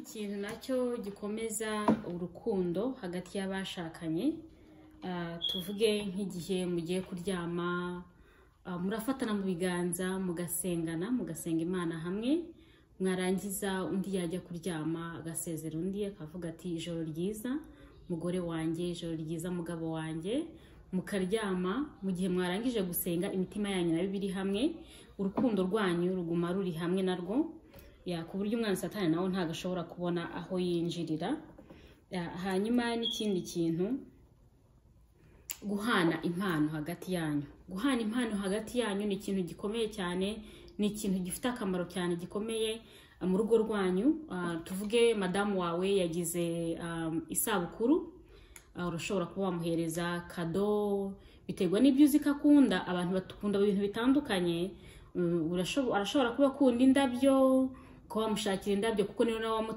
Ikintu nacyo gikomeza urukundo hagati y'abashakanye, ah, tuvuge nk'igihe mugiye kuryama, ah, murafatana mu biganza, mugasengana, mugasenga Imana hamwe, mwarangiza undi yajya kuryama agasezera undi akavuga ati ijoro ryiza mugore wanjye, ijoro ryiza mugabo wanjye, mukaryama, mu gihe mwarangije gusenga imitima yanyu nayo iba iri hamwe, urukundo rwanyu ruguma ruri hamwe narwo, ya, ku buryo umwana satani nawe ntabwo ashobora kubona aho yinjirira. Ya, hanyuma n'ikindi kintu, guhana impano hagati yanyu. Guhana impano hagati yanyu ni ikintu gikomeye cyane, ni ikintu gifite akamaro cyane gikomeye ah, mu rugo rwanyu. Ah, tuvuge madamu wawe yagize um, isabukuru, ah, urashobora kuba wamuhereza kado, biterwa n'ibyo uzi ko akunda. Abantu bakunda ibintu bitandukanye, Mm, urashobo- arashobora kuba akunda indabyo, ukaba wamushakira indabyo kuko niwe nawe wamu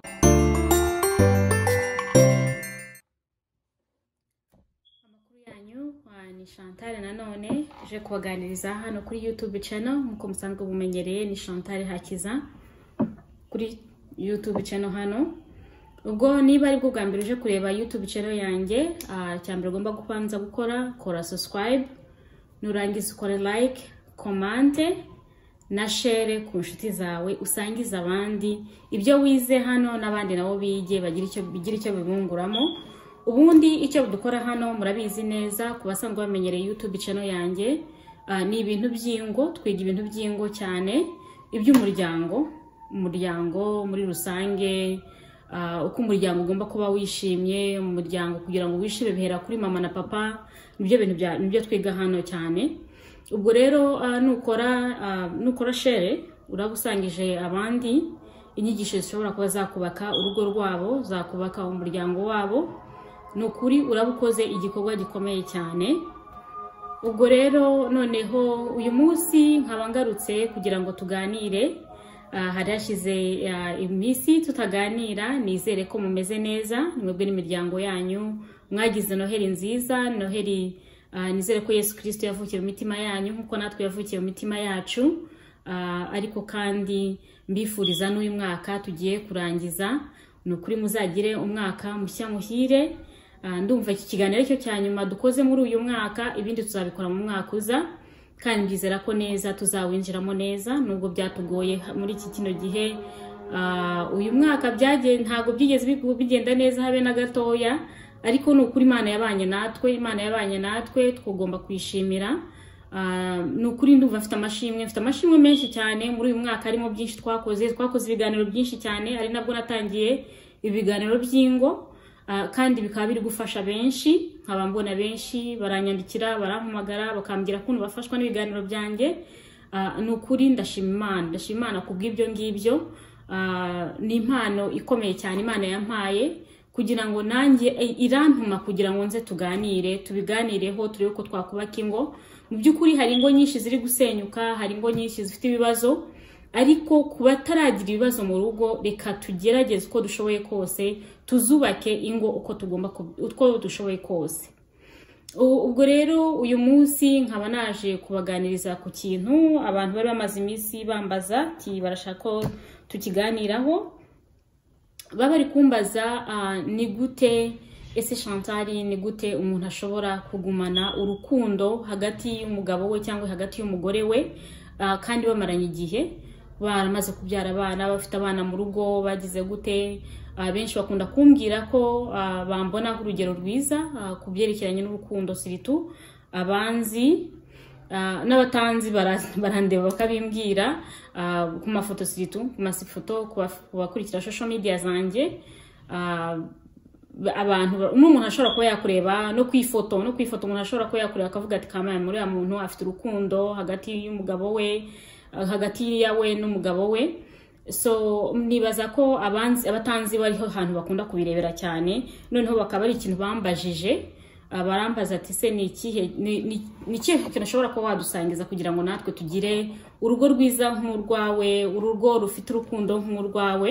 amakuru yanyu ah, ni chantal nanone je kubaganiriza hano kuri youtube channel nk'uko musanzwe mumenyereye ni chantal hakiza kuri youtube channel hano ubwo niba aribwo bwa mbere uje kureba youtube channel yanjye ah, icya mbere ugomba kubanza gukora kora subscribe nurangiza ukore like komante na share ku nshuti zawe usangize abandi ibyo wize hano n'abandi nabo bige bagire icyo bigire icyo bibunguramo ubundi icyo dukora hano murabizi neza ku basanzwe bamenyereye youtube channel yanjye ah, ni ibintu by'ingo twiga ibintu by'ingo cyane iby'umuryango umuryango muri rusange ah, uko umuryango ugomba kuba wishimye umuryango kugira ngo wishime bihera kuri mama na papa nibyo bintu bya- nibyo twiga hano cyane ubwo rero ah, nukora ah, nukora shere uraba usangije abandi inyigisho zishobora kuba zakubaka urugo rwabo zakubaka umuryango wabo ni ukuri uraba ukoze igikorwa gikomeye cyane ubwo rero noneho uyu munsi nkaba ngarutse kugira ngo tuganire Ah, hari hashize ah, iminsi tutaganira nizere ko mumeze neza mwebwe n'imiryango yanyu mwagize noheli nziza noheli ah, nizere ko yesu kirisito yavukiye mu mitima yanyu nk'uko natwe yavukiye mu mitima yacu Ah, ariko kandi mbifuriza n'uyu mwaka tugiye kurangiza ni ukuri muzagire umwaka mushya muhire Ah, ndumva iki kiganiro cyo cya nyuma dukoze muri uyu mwaka ibindi tuzabikora mu mwaka uza kandi byizera ko neza tuzawinjiramo neza nubwo byatugoye ha- muri iki kino gihe Ah, uyu mwaka byagen ntabwo byigeze bigu- bigenda neza habe na gatoya ariko ni ukuri imana yabanye natwe imana yabanye natwe tugomba kuyishimira Ah, ni ukuri ndumva mfite amashimwe mfite amashimwe menshi cyane muri uyu mwaka harimo byinshi twakoze twakoze ibiganiro byinshi cyane ari nabwo natangiye ibiganiro by'ingo Ah, kandi bikaba biri gufasha benshi nkaba mbona benshi baranyandikira barampamagara bakambwira ukuntu bafashwa n'ibiganiro byanjye Ah, ni ukuri ndashima imana ndashima imana ku bw'ibyo ngibyo Ah, ni impano ikomeye cyane imana yampaye kugira ngo nanjye i- irantuma kugira ngo nze tuganire tubiganireho turebe uko twakubaka ingo mu by'ukuri hari ingo nyinshi ziri gusenyuka hari ingo nyinshi zifite ibibazo ariko ku bataragira ibibazo mu rugo reka tugerageze uko dushoboye kose tuzubake ingo uko tugomba ku- uko dushoboye kose U- ubwo rero uyu munsi nkaba naje kubaganiriza ku kintu abantu bari bamaze iminsi bambaza ati barashaka ko tukiganiraho baba bari kumbaza ah, ni gute ese shantari ni gute umuntu ashobora kugumana urukundo hagati y'umugabo we cyangwa hagati y'umugore we ah, kandi bamaranye igihe baramaze kubyara abana bafite abana mu rugo bagize gute Ah, benshi bakunda kumbwira ko ah, bambona nk'urugero rwiza ah, ku byerekeranye n'urukundo siritu abanzi Ah, n'abatanzi bara- barandeba bakabimbwira ah, ku mafoto siritu ku masifoto ku baf- ku bakurikira shosho media zanjye Ah, ba- abantu ba- umwe umuntu ashobora kuba yakureba no kwifoto no kwifoto umuntu ashobora kuba yakureba akavuga ati kamaye muri uriya muntu afite urukundo hagati y'umugabo we ah, hagati yawe n'umugabo we so nibaza ko abanzi abatanzi bariho ahantu bakunda kubirebera cyane noneho bakaba ari ikintu bambajije Ah, barambaza ati se ni ikihe ni- ni- ni ikihe kintu ushobora kuba wadusangiza kugira ngo natwe tugire urugo rwiza nk'urwawe urugo rufite urukundo nk'urwawe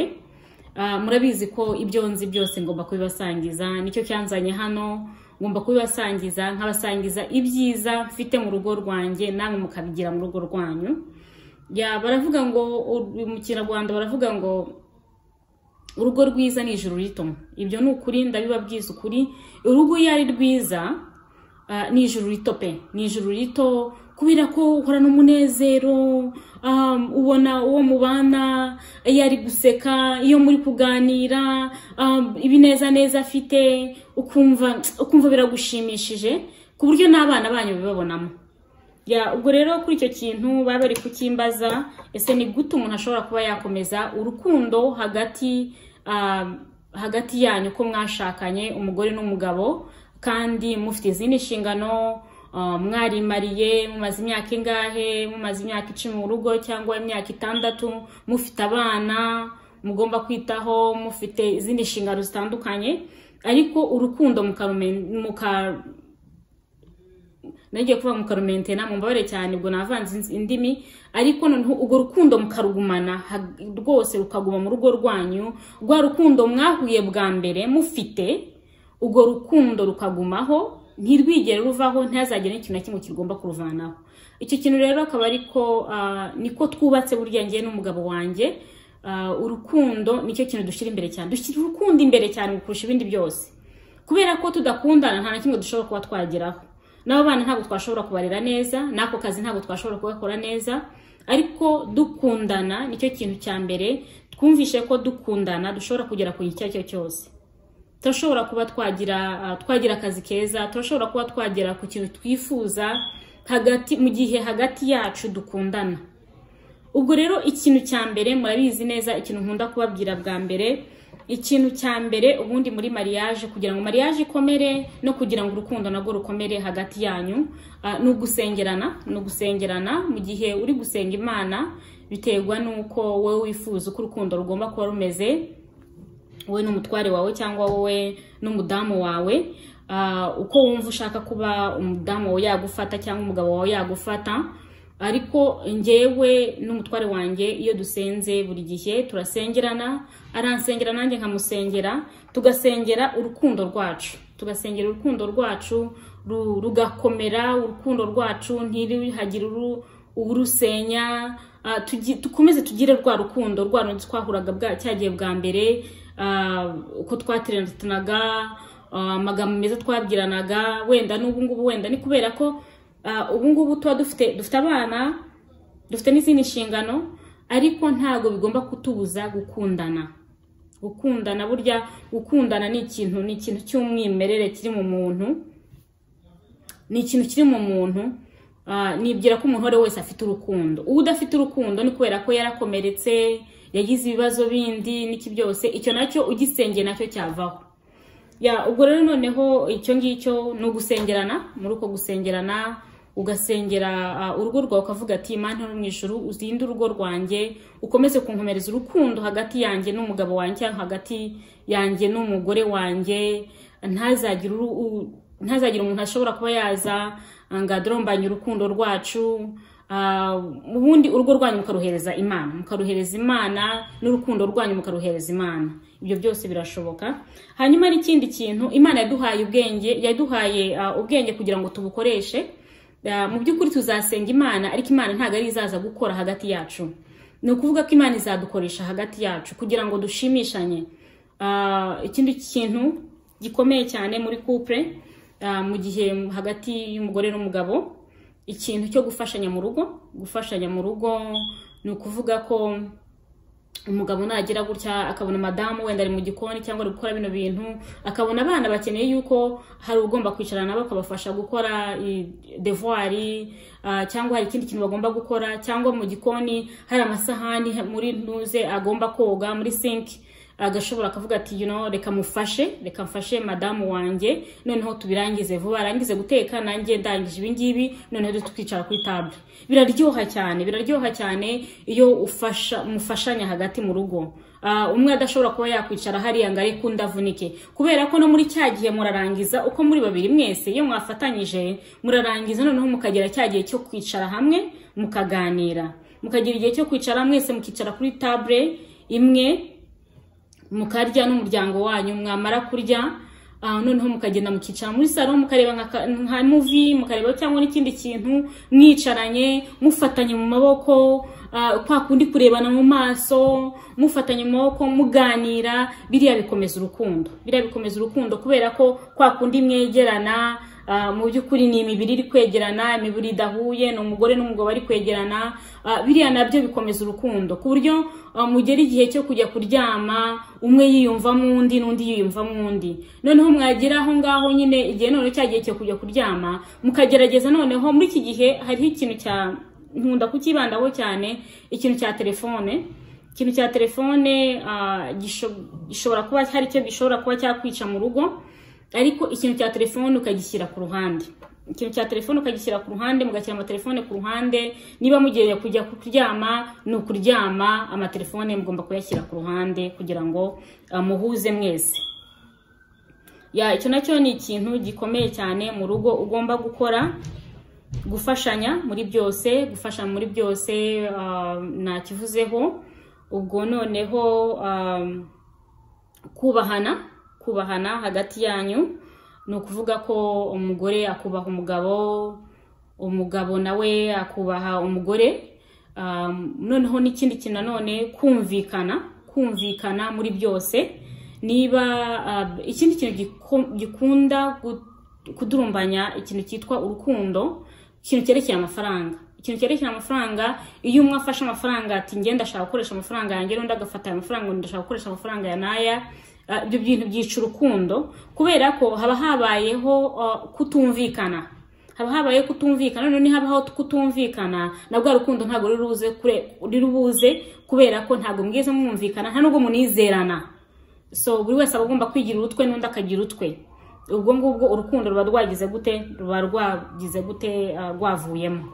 Ah, murabizi ko ibyo nzi byose ngomba kubibasangiza nicyo cyanzanye hano ngomba kubibasangiza nkabasangiza ibyiza mfite mu rugo rwanjye namwe mukabigira mu rugo rwanyu ya baravuga ngo u- mu kinyarwanda baravuga ngo urugo rwiza ni ijuru rito ibyo ni ukuri ndabibabwiza ukuri urugo iyo ari rwiza ah, ni ijuru rito pe ni ijuru rito kubera ko uhorana umunezero ah, ubona uwo mubana iyo ari guseka iyo muri kuganira ah, ibinezaneza afite ukumva ukumva biragushimishije ku buryo n'abana banyu bibabonamo ya ubwo rero kuri icyo kintu bari bari kucyimbaza ese ni gute umuntu ashobora kuba yakomeza urukundo hagati ah, hagati yanyu ko mwashakanye umugore n'umugabo kandi mufite izindi nshingano ah, mwarimariye mumaze imyaka ingahe mumaze imyaka icumi mu rugo cyangwa imyaka itandatu mufite abana mugomba kwitaho mufite izindi nshingano zitandukanye ariko urukundo mukarumen- muka nagiye kuvuga mukarumentena mumbabarire cyane ubwo navanze indi- indimi ariko noneho urwo rukundo mukarugumana ha- rwose rukaguma mu rugo rwanyu rwa rukundo mwahuye bwa mbere mufite urwo rukundo rukagumaho ntirwigere ruvaho ntihazagire n'ikintu na kimwe kigomba kuruvanaho icyo kintu rero akaba ariko niko twubatse burya njye n'umugabo wanjye Ah, urukundo nicyo kintu dushyira imbere cyane dushyira urukundo imbere cyane kurusha ibindi byose kubera ko tudakundana nta na kimwe dushobora kuba twageraho n'abo bana ntabwo twashobora kubarera neza n'ako kazi ntabwo twashobora kugakora neza ariko dukundana nicyo kintu cya mbere twumvishe ko dukundana dushobora kugera ku gihe icyo ari cyo cyose turashobora kuba twagira ah, twagira akazi keza turashobora kuba twagera ku kintu twifuza hagati mu gihe hagati yacu dukundana ubwo rero ikintu cya mbere murabizi neza ikintu nkunda kubabwira bwa mbere ikintu cya mbere ubundi muri mariage kugira ngo mariage ikomere no kugira ngo urukundo narwo rukomere hagati yanyu ah, ni ugusengerana ni ugusengerana mu gihe uri gusenga imana biterwa n'uko wowe wifuza uko urukundo rugomba kuba rumeze wowe n'umutware wawe cyangwa wowe n'umudamu wawe ah, uko wumva ushaka kuba umudamu wawe yagufata cyangwa umugabo wawe yagufata ariko njyewe n'umutware wanjye iyo dusenze buri gihe turasengerana aransengera nanjye nkamusengera tugasengera urukundo rwacu tugasengera urukundo rwacu ru- rugakomera urukundo rwacu ntirihagire uru- urusenya Ah, tugi- dukomeze tugire rwa rukundo rwa rundi twahuraga bwa cyagiye bwa mbere ah, uko twateranaga ah, amagambo meza twabwiranaga wenda n'ubu ngubu wenda ni kubera ko ah, ubu ngubu tuba dufite dufite abana dufite n'izindi nshingano ariko ntabwo bigomba kutubuza gukundana gukundana burya gukundana ni ikintu ni ikintu cy'umwimerere kiri mu muntu ni ikintu kiri mu muntu ah, nibwira ko umuntu uwo ari we wese afite urukundo uwo udafite urukundo ni kubera ko yarakomeretse yagize ibibazo bindi n'iki byose icyo nacyo ugisengeye nacyo cyavaho ya ubwo rero noneho icyo ngicyo ni ugusengerana muri uko gusengerana ugasengera ah, urugo rwawe ukavuga ati imana iri mu ijuru uzinde urugo rwanjye ukomeze kunkomereza urukundo hagati yanjye n'umugabo wanjye cyangwa hagati yanjye n'umugore wanjye ntazagire uru- u- ntazagire umuntu ashobora kuba yaza ah, ngo adurombanye urukundo rwacu Ah, ubundi urugo rwanyu mukaruhereza imana mukaruhereza imana n'urukundo rwanyu mukaruhereza imana ibyo byose birashoboka hanyuma n'ikindi kintu imana yaduhaye ubwenge yaduhaye ah, ubwenge kugira ngo tubukoreshe Ah, mu by'ukuri tuzasenga imana ariko imana ntabwo ari izaza gukora hagati yacu ni ukuvuga ko imana izadukoresha hagati yacu kugira ngo dushimishanye Ah, ikindi kintu gikomeye cyane muri couple ah, mu gihe hagati y'umugore n'umugabo ikintu cyo gufashanya mu rugo gufashanya mu rugo ni ukuvuga ko umugabo nagira gutya akabona madamu wenda ari mu gikoni cyangwa ari gukora bino bintu akabona abana bakeneye yuko hari ugomba kwicarana nabo akabafasha gukora i- devoiri ah, cyangwa hari ikindi kintu bagomba gukora cyangwa mu gikoni hari amasahani muri ntuze agomba koga muri sinki agashobora akavuga ati you know, reka mufashe reka mfashe madamu wanjye noneho tubirangize vuba arangize guteka nanjye ndangije ibingibi noneho duhite twicara kuri table biraryoha cyane biraryoha cyane iyo ufasha mufashanya hagati mu rugo Ah, umwe adashobora kuba yakwicara hariya ngo areke undi avunike kubera ko no muri cya gihe murarangiza uko muri babiri mwese iyo mwafatanyije murarangiza noneho mukagera cya gihe cyo kwicara hamwe mukaganira mukagira igihe cyo kwicara mwese mukicara kuri table imwe mukarya n'umuryango wanyu mwamara kurya ah, noneho mukagenda mukicara muri salo mukareba nka ka- nka muvi mukareba cyangwa n'ikindi kintu mwicaranye mufatanye mu maboko ah, kwa kundi kurebana mu maso mufatanye amaboko muganira biriya bikomeza urukundo biriya bikomeza urukundo kubera ko kwa kundi mwegerana ah, mu by'ukuri ni imibiri iri kwegerana imibiri idahuye ni umugore n'umugabo bari kwegerana ah, biriya nabyo bikomeza urukundo ku buryo ah, mugera igihe cyo kujya kuryama umwe yiyumvamo undi n'undi yiyumvamo undi noneho mwagira aho ngaho nyine igihe noneho cya gihe cyo kujya kuryama mukagerageza noneho muri iki gihe hariho ikintu cya nkunda kukibandaho cyane ikintu cya telefone ikintu cya telefone ah, gisho- gishobora kuba hari icyo gishobora kuba cyakwica mu rugo ariko ikintu cya telefone ukagishyira ku ruhande ikintu cya telefone ukagishyira ku ruhande mugashyira amatelefone ku ruhande niba mugiye kujya kuryama ni ukuryama amatelefone mugomba kuyashyira ku ruhande kugira ngo ah, muhuze mwese ya icyo nacyo ni ikintu gikomeye cyane mu rugo ugomba gukora gufashanya muri byose gufasha muri byose ah, nakivuzeho ubwo noneho ah, kubahana kubahana hagati yanyu ni ukuvuga ko umugore akubaha umugabo umugabo nawe akubaha umugore Ah, noneho n'ikindi kintu nanone kumvikana kumvikana muri byose niba ah, ikindi kintu giko- gikunda gu- kudurumbanya ikintu cyitwa urukundo ikintu cyerekeye amafaranga ikintu cyerekeye amafaranga iyo umwe afashe amafaranga ati njye ndashaka gukoresha amafaranga yanjye n'undi agafata aya mafaranga ngo ndashaka gukoresha amafaranga ya naya Ah, ibyo bintu byica urukundo kubera ko haba habayeho ah, kutumvikana haba habaye kutumvikana none habaho kutumvikana na bwa rukundo ntabwo ruri buze kure- ruri buze kubera ko ntabwo mwize mwumvikana nta nubwo munizerana so buri wese aba agomba kwigira urutwe n'undi akagira utwe ubwo ngubwo urukundo ruba rwagize gute ruba rwagize gute ah, rwavuyemo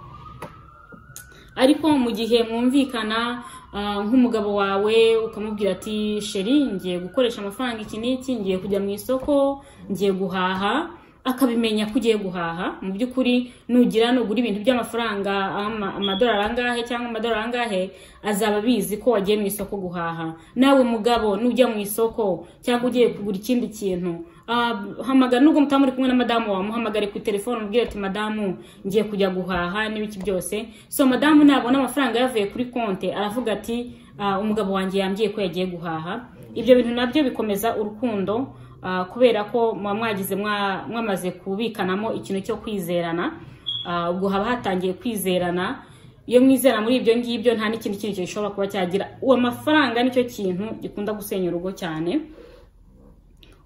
ariko mu gihe mwumvikana ah, nk'umugabo wawe ukamubwira ati sheri ngiye gukoresha amafaranga iki n'iki ngiye kujya mu isoko ngiye guhaha akabimenya ko ugiye guhaha mu by'ukuri nugira nugura ibintu by'amafaranga ama- amadolari angahe cyangwa amadolari angahe azaba abizi ko wagiye mu isoko guhaha nawe mugabo nujya mu isoko cyangwa ugiye kugura ikindi kintu ah, hamagara nubwo mutaba muri kumwe na madamu wawe muhamagare ku telefone umubwire ati madamu ngiye kujya guhaha n'ibiki byose so madamu nabona amafaranga yavuye kuri konti aravuga ati "Ah, umugabo wanjye yambwiye ko yagiye guhaha ibyo bintu nabyo bikomeza urukundo ah, kubera ko muba mwagize mwa- mwamaze kubikanamo ikintu cyo kwizerana Ah, ubwo haba hatangiye kwizerana iyo mwizera muri ibyo ngibyo nta n'ikindi kintu gishobora kuba cyagira uwo mafaranga nicyo kintu gikunda gusenya urugo cyane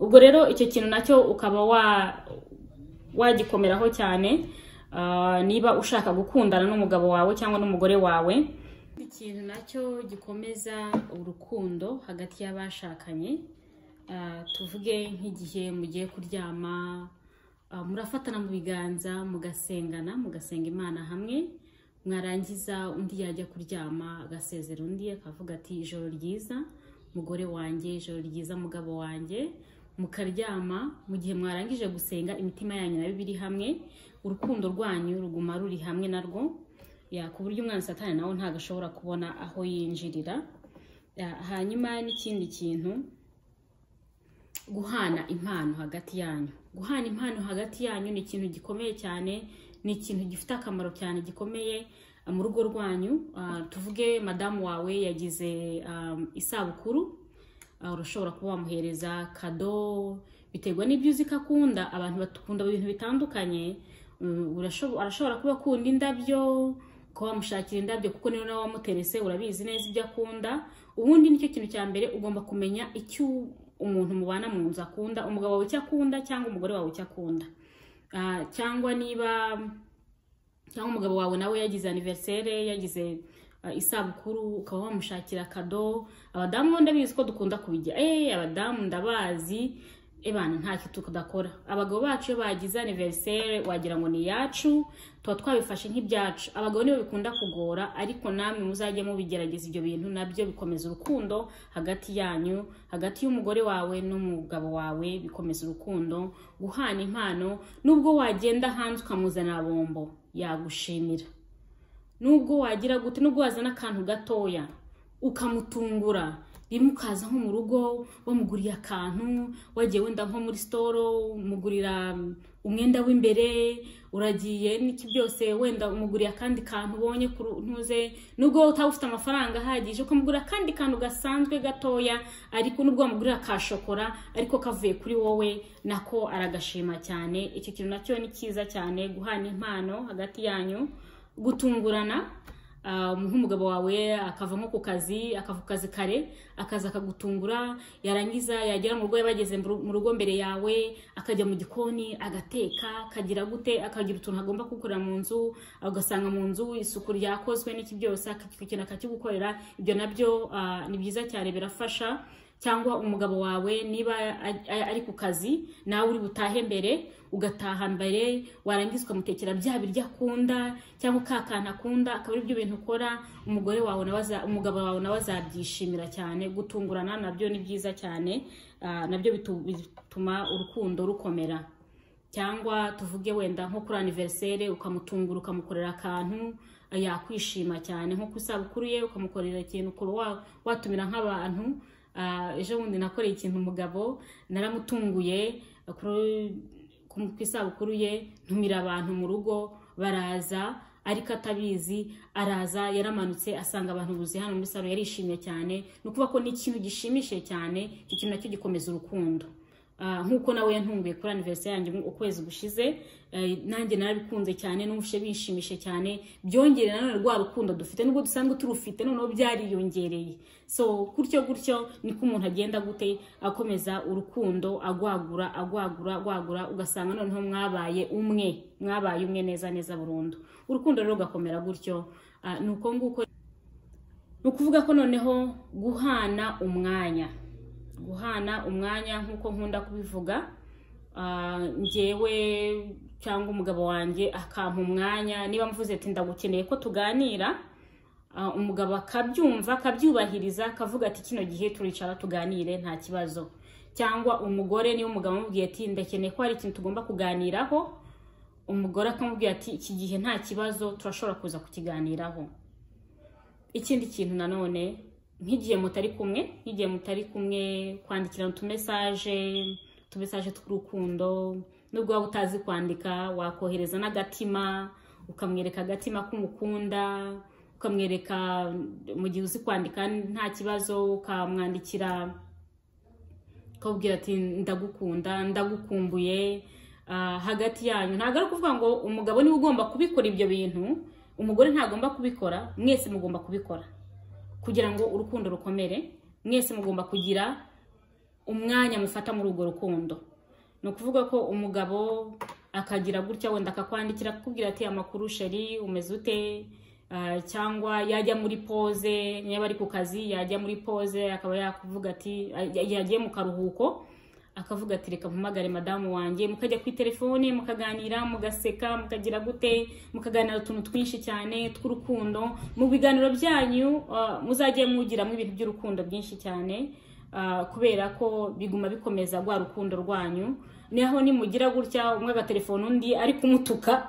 ubwo rero icyo kintu nacyo ukaba wa wagikomeraho cyane ah, niba ushaka gukundana n'umugabo wawe cyangwa n'umugore wawe ikintu nacyo gikomeza urukundo hagati y'abashakanye Ah, tuvuge nk'igihe mugiye kuryama ah, murafatana mu biganza mugasengana mugasenga imana hamwe mwarangiza undi yajya kuryama agasezera undi akavuga ati ijoro ryiza mugore wanjye ijoro ryiza mugabo wanjye mukaryama mu gihe mwarangije gusenga imitima yanyu nayo iba iri hamwe urukundo rwanyu ruguma ruri hamwe narwo ya ku buryo umwana satani nawe ntabwo ashobora kubona aho yinjirira Ya, hanyuma n'ikindi kintu guhana impano hagati yanyu guhana impano hagati yanyu ni ikintu gikomeye cyane ni ikintu gifite akamaro cyane gikomeye ah, mu rugo rwanyu Ah, tuvuge madamu wawe yagize ah, isabukuru Ah, urashobora kuba wamuhereza kado biterwa n'ibyo uzi ko akunda abantu bakunda ibintu bitandukanye Mm, urashobo- arashobora kuba akunda indabyo kuba wamushakira indabyo kuko niyo nawe wamuterese urabizi neza ibyo akunda ubundi nicyo kintu cya mbere ugomba kumenya icyo umuntu mubana mu nzu akunda umugabo wawe icyo akunda cyangwa umugore wawe icyo akunda Ah, cyangwa niba cyangwa umugabo wawe nawe yagize aniveriseri yagize ah, isabukuru ukaba wamushakira kado abadamu bo ndabizi ko dukunda kubigira eee abadamu ndabazi ebana ntacyo tudakora abagabo bacu iyo bagize aniveriseri wagira ngo ni iyacu tuba twabifashe nk'ibyacu abagabo nibo bikunda kugora ariko namwe muzajye mubigerageza ibyo bintu nabyo bikomeza urukundo hagati yanyu hagati y'umugore wawe n'umugabo wawe bikomeza urukundo guhana impano nubwo wagenda hanze ukamuzanira bombo yagushimira nubwo wagira gute nubwo wazana akantu gatoya ukamutungura rimwe ukaza nko mu rugo wamuguriye akantu wagiye wenda nko muri sitoro umugurira umwenda w'imbere uragiye n'iki byose wenda umuguriye akandi kantu ubonye ku ntuze nubwo wowe utaba ufite amafaranga ahagije ukamugurira akandi kantu gasanzwe gatoya ariko nubwo wamugurira ka shokora ariko kavuye kuri wowe nako aragashima cyane icyo kintu nacyo ni cyiza cyane guhana impano hagati yanyu gutungurana Uh, nk'umugabo wawe akava nko ku kazi akava ku kazi kare akaza akagutungura yarangiza yagera mu rugo yabageze mu rugo mbere yawe akajya mu gikoni agateka akagira gute akagira utuntu agomba kukorera mu nzu ugasanga mu nzu isuku ryakozwe n'iki byose ikintu akakigukorera ibyo nabyo uh, ni byiza cyane birafasha cyangwa umugabo wawe niba ari ku kazi nawe uri butahe mbere ugataha mbere warangiza ukamutekera bya biryo akunda cyangwa ka kantu akunda akaba ari byo bintu ukora umugore wawe umugabo wawe nawe azabyishimira cyane gutungurana nabyo ni byiza cyane nabyo bituma urukundo rukomera cyangwa tuvuge wenda nko kuri aniveriseri ukamutungura ukamukorera akantu yakwishima cyane nko ku isabukuru ye ukamukorera ikintu ukaba watumira nk'abantu ejo bundi nakoreye ikintu umugabo naramutunguye ku isabukuru ye ntumira abantu mu rugo baraza ariko atabizi araza yaramanutse asanga abantu buzuye hano muri salo yarishimye cyane ni ukuvuga ko ni ikintu gishimishije cyane icyo kintu nacyo gikomeza urukundo nk'uko nawe yantunguye kuri aniveriseri yanjye ukwezi gushize nanjye narabikunze cyane n'ubushe bishimishije cyane byongere nanone rwa rukundo dufite nubwo dusanzwe turufite noneho byariyongereye so gutyo gutyo niko umuntu agenda gute akomeza urukundo agwagura agwagura agwagura ugasanga noneho mwabaye umwe mwabaye umwe neza neza burundu urukundo rero rugakomera gutyo ni uko nguko ni ukuvuga ko noneho guhana umwanya guhana umwanya nk'uko nkunda kubivuga ngewe cyangwa umugabo wanjye akampa umwanya niba mvuze ati ndagukeneye ko tuganira umugabo akabyumva akabyubahiriza akavuga ati kino gihe turicara tuganire nta kibazo cyangwa umugore niba umugabo amubwiye ati ndakeneye ko hari ikintu tugomba kuganiraho umugore akamubwira ati iki gihe nta kibazo turashobora kuza kukiganiraho ikindi kintu nanone nk'igihe mutari kumwe nk'igihe mutari kumwe kwandikirana utumesaje utumesaje tw'urukundo nubwo waba utazi kwandika wakohereza n'agatima ukamwereka agatima k'umukunda ukamwereka mu gihe uzi kwandika nta kibazo ukamwandikira ukabwira ati ndagukunda ndagukumbuye hagati yanyu ntabwo ari ukuvuga ngo umugabo niwe ugomba kubikora ibyo bintu umugore ntagomba kubikora mwese mugomba kubikora kugira ngo urukundo rukomere mwese mugomba kugira umwanya mufata muri urwo rukundo ni ukuvuga ko umugabo akagira gutya wenda akakwandikira akakubwira ati amakuru sheri umeze ute cyangwa yajya muri poze niba ari ku kazi yajya muri poze akaba yakuvuga ati yagiye mu karuhuko akavuga ati reka mpamagare madamu wanjye mukajya ku telefone mukaganira mugaseka mukagira gute mukaganira utuntu twinshi cyane tw'urukundo mu biganiro byanyu muzajye mwugiramo ibintu by'urukundo byinshi cyane kubera ko biguma bikomeza rwa rukundo rwanyu naho nimugira gutya umwe agatelefone undi ari kumutuka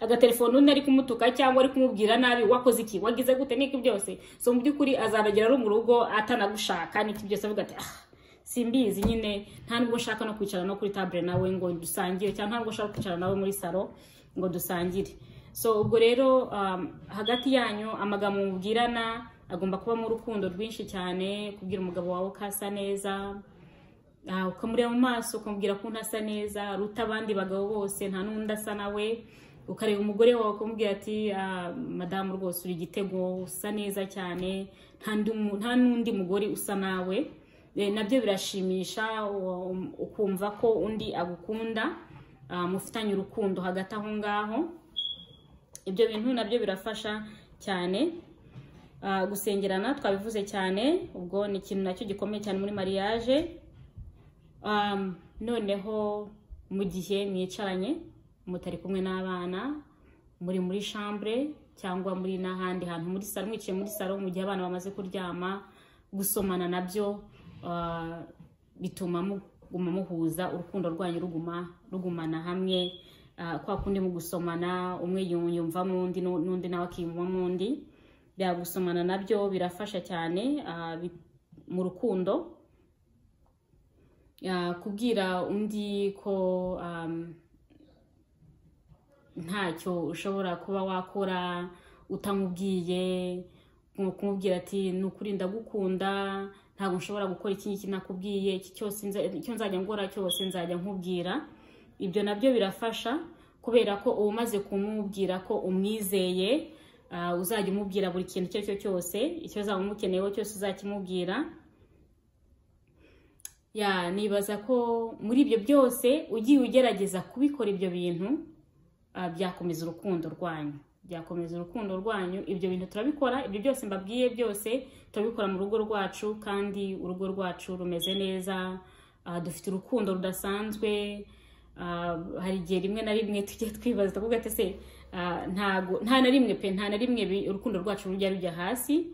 agatelefone undi ari kumutuka cyangwa ari kumubwira nabi wakoze iki wagize gute n'iki byose so mu by'ukuri azaragera ari mu rugo atanagushaka n'iki byose avuga ati aha simbizi nyine nta nubwo ushaka no kwicara no kuri tabure nawe ngo dusangire cyangwa nta nubwo ushaka kwicara nawe muri salo ngo dusangire so ubwo rero hagati yanyu amagambo mubwirana agomba kubamo urukundo rwinshi cyane kubwira umugabo wawe ko asa neza ukamureba mu maso ukamubwira ko ntasa neza aruta abandi bagabo bose nta n'undi asa nawe ukareba umugore wawe ukamubwira ati madamu rwose uri igitego usa neza cyane nta n'undi mugore usa nawe nabyo birashimisha ukumva ko undi agukunda mufitanye urukundo hagati aho ngaho ibyo bintu nabyo birafasha cyane gusengerana twabivuze cyane ubwo ni ikintu nacyo gikomeye cyane muri mariage noneho mu gihe mwicaranye mutari kumwe n'abana muri muri shambure cyangwa muri n'ahandi hantu muri salo mwicaye muri salo mu gihe abana bamaze kuryama gusomana nabyo bituma muguma muhuza urukundo rwanyu ruguma rugumana hamwe kwa kundi mu gusomana umwe yumvamo undi n'undi nawe akiyumvamo undi bya gusomana nabyo birafasha cyane mu rukundo Ah, kubwira undi ko um, ntacyo ushobora kuba wakora utamubwiye nko kumubwira ati ni ukuri ndagukunda ntabwo nshobora gukora iki ngiki nakubwiye iki cyose nza- icyo nzajya ngora cyose nzajya nkubwira ibyo nabyo birafasha kubera ko uba umaze kumubwira ko umwizeye ah, uzajya umubwira buri kintu icyo ari cyo cyose icyo uzaba umukeneyeho cyose uzakimubwira ya nibaza ko muri ibyo byose ugiye ugerageza kubikora ibyo bintu ah, byakomeza urukundo rwanyu byakomeza urukundo rwanyu ibyo bintu turabikora ibyo byose mbabwiye byose turabikora mu rugo rwacu kandi urugo rwacu rumeze neza ah, dufite urukundo rudasanzwe ah, hari igihe rimwe na rimwe tujya twibaza tukavuga ati se ah, ntago nta na rimwe pe nta na rimwe bi- urukundo rwacu rujya rujya hasi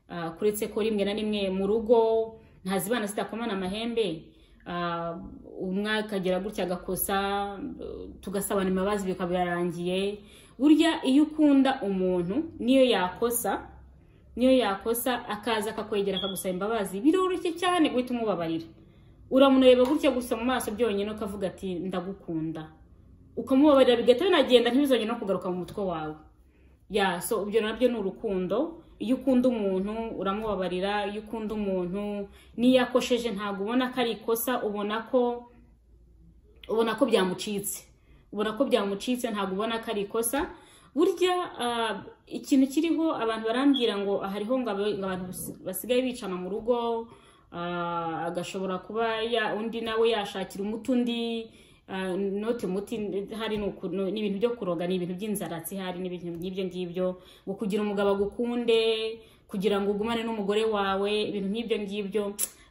Ah, kuretse ko rimwe na rimwe mu rugo ntazibana zidakomana amahembe ah, umwe akagera gutya agakosa eh, tugasabana imbabazi bikaba birarangiye burya iyo ukunda umuntu niyo yakosa niyo yakosa akaza akakwegera akagusaba imbabazi biroroshye cyane guhita umubabarira uramureba gutya gusa mu maso byonyine ukavuga ati ndagukunda ukamubabarira bigahita binagenda ntibizongere no kugaruka mu mutwe wawe ya so ibyo nabyo ni urukundo iyo ukunda umuntu uramubabarira iyo ukunda umuntu n'iyo akosheje ntabwo ubona ko ari ikosa ubona ko ubona ko byamucitse ubona ko byamucitse ntabwo ubona ko ari ikosa burya ah, ikintu kiriho abantu barambwira ngo ah, hariho ngo aba- ngo abantu basi- basigaye bicana mu rugo ah, agashobora kuba ya- undi nawe yashakira umuti undi ah, noti umuti hari ni uku- ni ibintu byo kuroga ni ibintu by'inzaratsi hari n'ibintu nk'ibyo ngibyo ngo kugira umugabo agukunde kugira ngo ugumane n'umugore wawe ibintu nk'ibyo ngibyo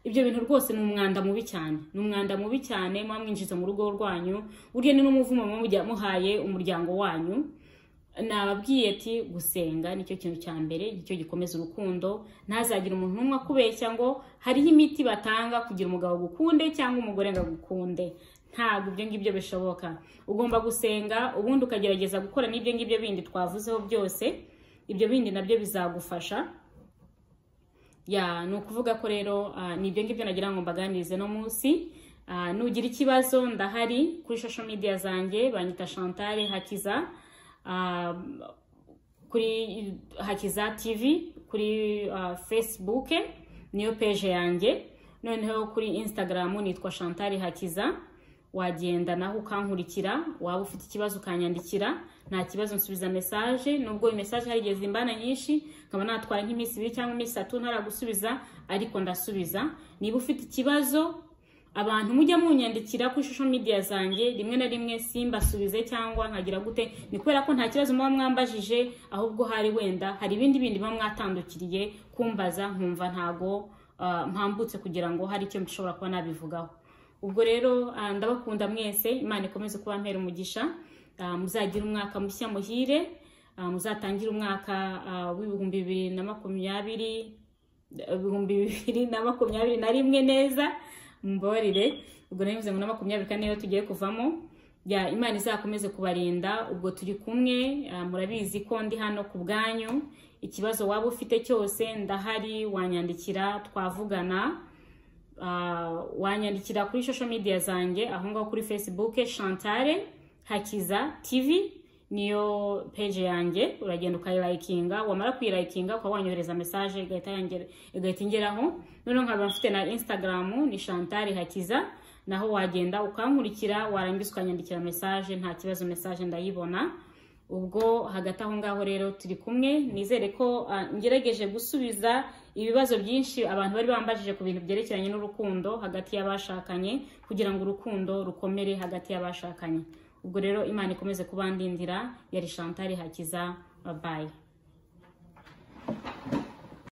ibyo bintu rwose ni umwanda mubi cyane ni umwanda mubi cyane muba mwinjiza mu rugo rwanyu burya ni n'umuvumo muba mujya- muhaye umuryango wanyu nababwiye ati gusenga nicyo kintu cya mbere nicyo gikomeza urukundo ntazagire umuntu n'umwe akubeshya ngo hariho imiti batanga kugira umugabo agukunde cyangwa umugore ngo agukunde ntabwo ibyo ngibyo bishoboka ugomba gusenga ubundi ukagerageza gukora n'ibyo ngibyo bindi twavuzeho byose ibyo bindi nabyo bizagufasha ya ni ukuvuga ko rero ah, ni ibyo ngibyo nagira ngo mbaganirize no munsi Ah, nugira ikibazo ndahari kuri social media zanjye banyita chantal hakiza Ah, kuri hakiza tv kuri ah, facebook niyo page yanjye noneho kuri instagram nitwa chantal hakiza wagenda naho ukankurikira waba ufite ikibazo ukanyandikira nta kibazo nsubiza message nubwo iyi message hari igihe zimbana nyinshi nkaba natwara nk'iminsi ibiri cyangwa iminsi itatu ntaragusubiza ariko ndasubiza niba ufite ikibazo abantu mujya munyandikira kuri social media zanjye rimwe na rimwe simbasubize cyangwa nkagira gute ni kubera ko nta kibazo muba mwambajije ahubwo hari wenda hari ibindi bindi muba mwatandukiriye kumbaza nkumva ntago ah, mpambutse kugira ngo hari icyo nshobora kuba nabivugaho ubwo rero ah, ndabakunda mwese imana ikomeze kuba mpera umugisha Ah, muzagire umwaka mushya muhire Ah, muzatangire umwaka ah, w'ibihumbi bibiri na makumyabiri ibihumbi bibiri na makumyabiri na rimwe neza mumbabarire ubwo nari mvuze ngo na makumyabiri kane niyo tugiye kuvamo ya imana izakomeze kubarinda ubwo turi kumwe ah, murabizi ko ndi hano ku bwanyu ikibazo waba ufite cyose ndahari wanyandikira twavugana Ah, wanyandikira kuri social media zanjye aho ngaho kuri facebook chantale hakiza tv niyo page yanjye uragenda ukayirayikinga wamara kuyirayikinga ukaba wanyohereza message igahita yangera- igahita ingeraho noneho nkaba mfite na instagram ni chantal hakiza naho wagenda ukankurikira warangiza ukanyandikira message nta kibazo message ndayibona ubwo hagati aho ngaho rero turi kumwe nizere ko ah, ngerageje gusubiza ibibazo byinshi abantu bari bambajije ku bintu byerekeranye n'urukundo hagati y'abashakanye kugira ngo urukundo rukomere hagati y'abashakanye ubwo rero imana ikomeze kubandindira yari shantari hakiza babaye